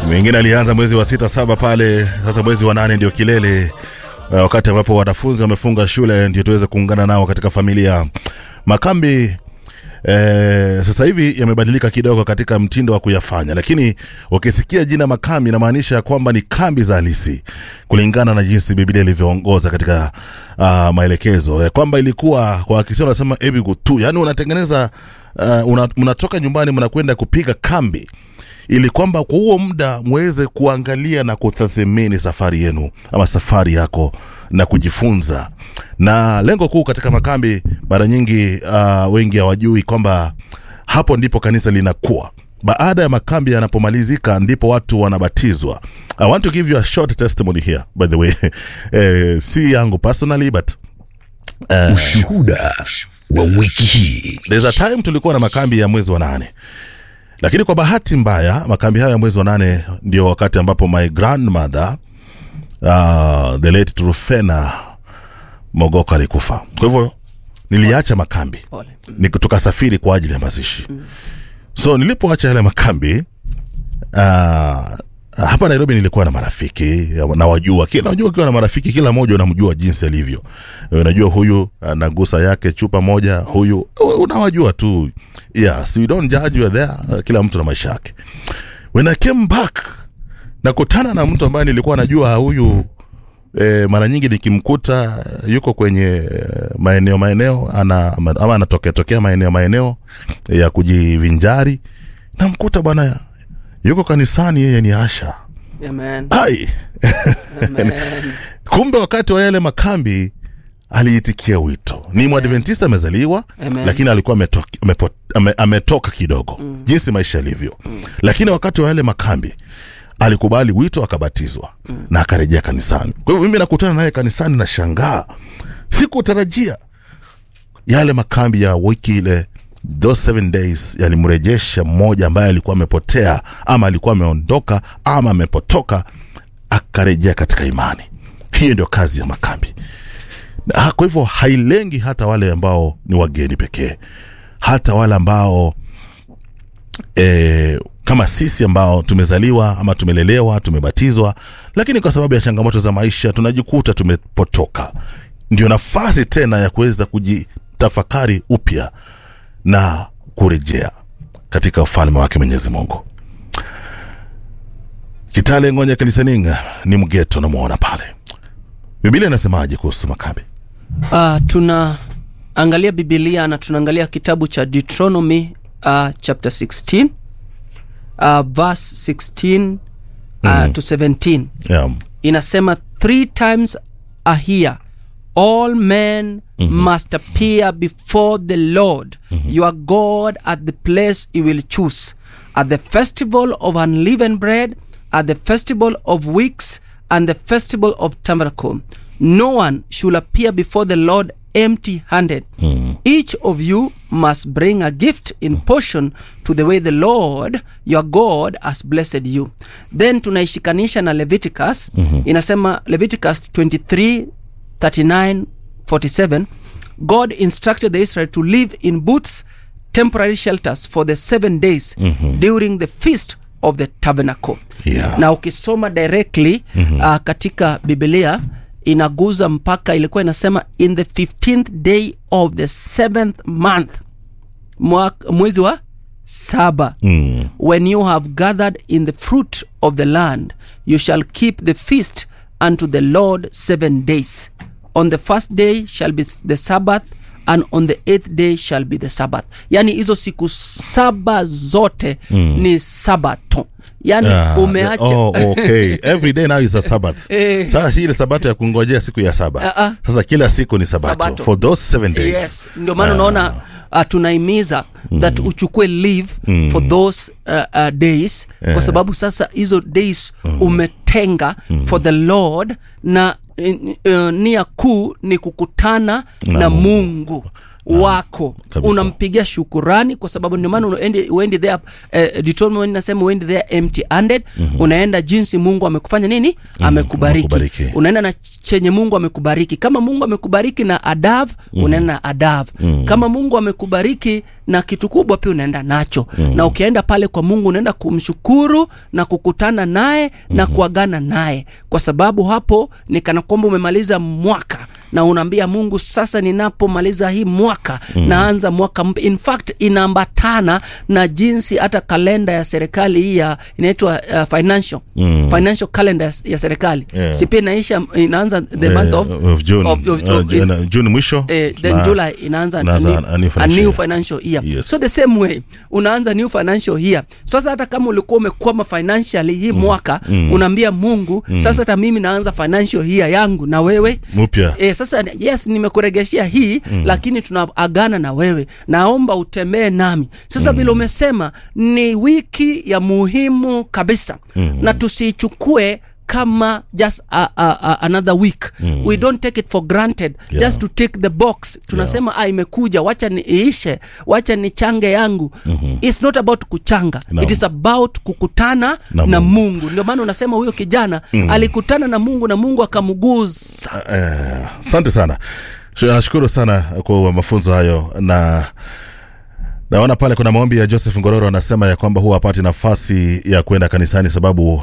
Mengine alianza mwezi wa sita saba pale, sasa mwezi wa nane ndio kilele, uh, wakati ambapo wanafunzi wamefunga shule, ndio tuweze kuungana nao katika familia. Makambi Eh, sasa hivi yamebadilika kidogo katika mtindo wa kuyafanya, lakini ukisikia jina makambi inamaanisha kwamba ni kambi za halisi kulingana na jinsi Biblia ilivyoongoza katika uh, maelekezo ya kwamba ilikuwa kwa Kiswahili wanasema ebigu tu, yani unatengeneza uh, una, mnatoka nyumbani mnakwenda kupiga kambi ili kwamba kwa huo muda muweze kuangalia na kutathmini safari yenu ama safari yako na kujifunza. Na lengo kuu katika makambi mara nyingi uh, wengi hawajui kwamba hapo ndipo kanisa linakuwa. Baada ya makambi yanapomalizika, ndipo watu wanabatizwa. I want to give you a short testimony here by the way eh, si yangu personally but Ushuhuda wa wiki hii. there's a time tulikuwa na makambi ya mwezi wa nane lakini kwa bahati mbaya makambi hayo ya mwezi wa nane ndio wakati ambapo my grandmother uh, the late Trufena Mogoko alikufa. Kwa hivyo niliacha makambi Pole. ni tukasafiri kwa ajili ya mazishi so nilipoacha yale makambi uh, hapa Nairobi nilikuwa na marafiki na wajua kila unajua ukiwa na marafiki kila mmoja unamjua jinsi alivyo unajua huyu anagusa yake chupa moja huyu unawajua tu yes we don't judge you are there kila mtu na maisha yake when I came back nakutana na mtu ambaye nilikuwa najua huyu e, mara nyingi nikimkuta yuko kwenye e, maeneo maeneo ana, ama ama anatokea tokea maeneo maeneo ya kujivinjari namkuta bwana yuko kanisani yeye ni asha Amen. ai Amen. kumbe wakati wa yale makambi aliitikia wito ni mwadventista amezaliwa Amen. lakini alikuwa ametoka, amepo, ame, ametoka kidogo mm. jinsi maisha yalivyo mm. lakini wakati wa yale makambi alikubali wito akabatizwa mm. na akarejea kanisani kwa hivyo mimi nakutana naye kanisani na shangaa sikutarajia yale makambi ya wiki ile those seven days yalimrejesha mmoja ambaye alikuwa amepotea ama alikuwa ameondoka ama amepotoka akarejea katika imani hiyo ndio kazi ya makambi na, kwa hivyo hailengi hata wale ambao ni wageni pekee hata wale ambao e, kama sisi ambao tumezaliwa ama tumelelewa tumebatizwa lakini kwa sababu ya changamoto za maisha tunajikuta tumepotoka ndio nafasi tena ya kuweza kujitafakari upya na kurejea katika ufalme wake mwenyezi mungu kitale ngonya kiliseninga ni mgeto namwona pale biblia inasemaje kuhusu makambi Uh, tunaangalia bibilia na tunaangalia kitabu cha deuteronomy uh, chapter 16 uh, verse 16 uh, to 17 yeah. inasema three times a year all men must appear before the lord your god at the place he will choose at the festival of unleavened bread at the festival of weeks and the festival of tabernacle no one should appear before the lord empty handed each of you must bring a gift in portion to the way the lord your god has blessed you then tunaishikanisha na leviticus inasema leviticus 23 39 47 god instructed the israel to live in booths temporary shelters for the seven days during the feast of the tabernacle Yeah. na ukisoma directly mm-hmm. uh, katika biblia inaguza mpaka ilikuwa inasema in the 15th day of the seventh month mwaka, mwezi wa saba mm. when you have gathered in the fruit of the land you shall keep the feast unto the lord seven days on the first day shall be the sabbath and on the eighth day shall be the sabbath yani hizo siku saba zote mm. ni sabato yani Ah, umeacha oh, okay. every day now is a sabbath Eh. sasa hii ile sabato ya kungojea siku ya saba Ah, ah. sasa kila siku ni sabato, Sabato. for those seven days yes ndio maana unaona uh, tunaimiza that uchukue leave for those uh, uh, days kwa sababu sasa hizo days umetenga for the lord na uh, nia kuu ni kukutana na, mungu wako Kabisa. unampigia shukurani kwa sababu ndio maana uendi, uendi there eh, Deuteronomy inasema uendi there empty handed unaenda jinsi mungu amekufanya nini amekubariki amekubariki. unaenda na chenye mungu amekubariki kama mungu amekubariki na adav mm. unaenda na adav mm. kama mungu amekubariki na kitu kubwa pia unaenda nacho mm. na ukienda pale kwa mungu unaenda kumshukuru na kukutana naye na kuagana naye kwa sababu hapo ni kana kwamba umemaliza mwaka na unaambia mungu sasa ninapomaliza hii mwaka mm. naanza mwaka mpya in fact inaambatana na jinsi hata kalenda ya serikali hii ya inaitwa uh, financial mm. financial calendar ya- ya serikali Yeah. si pia inaisha inaanza the month of, Eh, of June, of, of, uh, of, June, June mwisho eh, then na- July inaanza inaanza new, a new a financial new year. financial year Yes. so the same way unaanza new financial year sasa hata kama ulikuwa umekwama financially hii mwaka unaambia mungu sasa hata mimi naanza financial year yangu na wewe mpya E, sasa yes nimekuregeshia hii mm. lakini tunaagana na wewe naomba utembee nami sasa vile umesema ni wiki ya muhimu kabisa mm. na tusiichukue kama just a, a, a, another week mm. we don't take it for granted Yeah. just to take the box tunasema yeah. ah, imekuja wacha niishe wacha nichange yangu mm-hmm. it's not about kuchanga Naam. it is about kukutana Na na, Mungu. mungu ndio maana unasema huyo kijana mm. alikutana na mungu na mungu akamguza Eh, asante sana Sh- nashukuru sana kwa mafunzo hayo na naona pale kuna maombi ya joseph ngororo anasema ya kwamba huwa apati nafasi ya kwenda kanisani sababu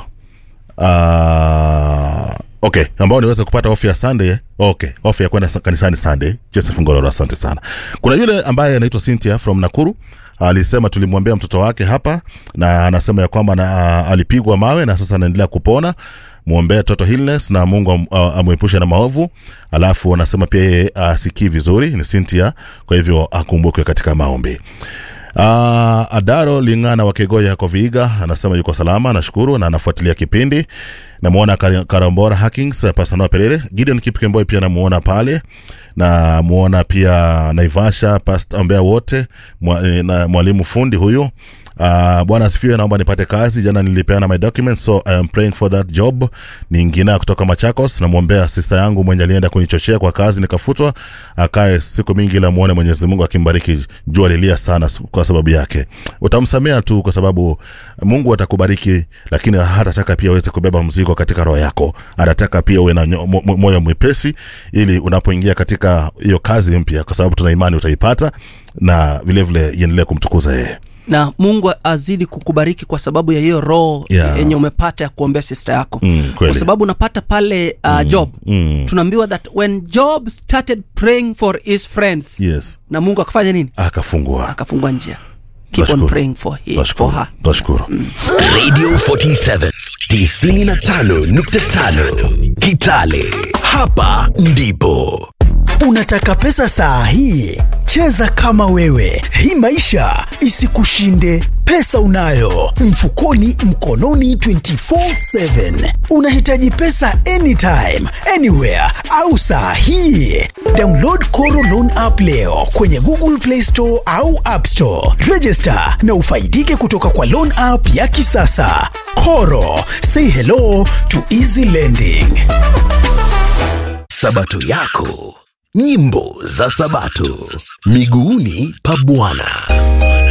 uh, okay ambao niweze kupata ofu ya sunday okay ofu ya kwenda sa- kanisani sunday joseph ngororo asante sana kuna yule ambaye anaitwa cynthia from nakuru alisema tulimwambia mtoto wake hapa na anasema ya kwamba na, alipigwa mawe na sasa anaendelea kupona mwombee toto Hillness na mungu am- a- amwepushe na maovu alafu anasema pia yeye asikii vizuri ni cynthia kwa hivyo akumbukwe katika maombi Uh, Adaro Ling'ana wa Kegoya yako Viiga anasema yuko salama, nashukuru na anafuatilia kipindi. Namuona Kar- Karambora Hackings, Pastor Noah Perere, Gideon Kipkemboi pia namuona pale. Na muona pia Naivasha, Pastor Ombea wote, mwa, eh, na mwalimu fundi huyu. Uh, bwana asifiwe, naomba nipate kazi. Jana nilipeana my documents so I am praying for that job. Ni ngina kutoka Machakos, namwombea sister yangu mwenye alienda kunichochea kwa kazi nikafutwa, akae siku mingi, ila muone Mwenyezi Mungu akimbariki. Jua lilia sana s- kwa sababu yake, utamsamea tu kwa sababu Mungu atakubariki, lakini hatataka pia uweze kubeba mzigo katika roho yako. Anataka pia uwe na nyo- mo- mo- moyo mwepesi, ili unapoingia katika hiyo kazi mpya, kwa sababu tuna imani utaipata, na vilevile iendelee kumtukuza yeye. na mungu azidi kukubariki kwa sababu ya hiyo roho Yeah. yenye umepata ya kuombea sista yako Mm, kweli. kwa sababu unapata pale uh, job mm. tunaambiwa that when job started praying for his friends Yes, na mungu akafanya nini akafungua. akafungua njia keep on Tunashukuru. praying for, he, for Tunashukuru, her tunashukuru. Radio 47 95.5 Kitale. Hapa ndipo Unataka pesa saa hii? Cheza kama wewe, hii maisha isikushinde. Pesa unayo mfukoni, mkononi, 24/7. Unahitaji pesa anytime, anywhere au saa hii? Download Koro Loan app leo kwenye Google Play Store au App Store. Register na ufaidike kutoka kwa loan app ya kisasa. Koro, say hello to easy lending. Sabato yako. Nyimbo za Sabato. Miguuni pa Bwana.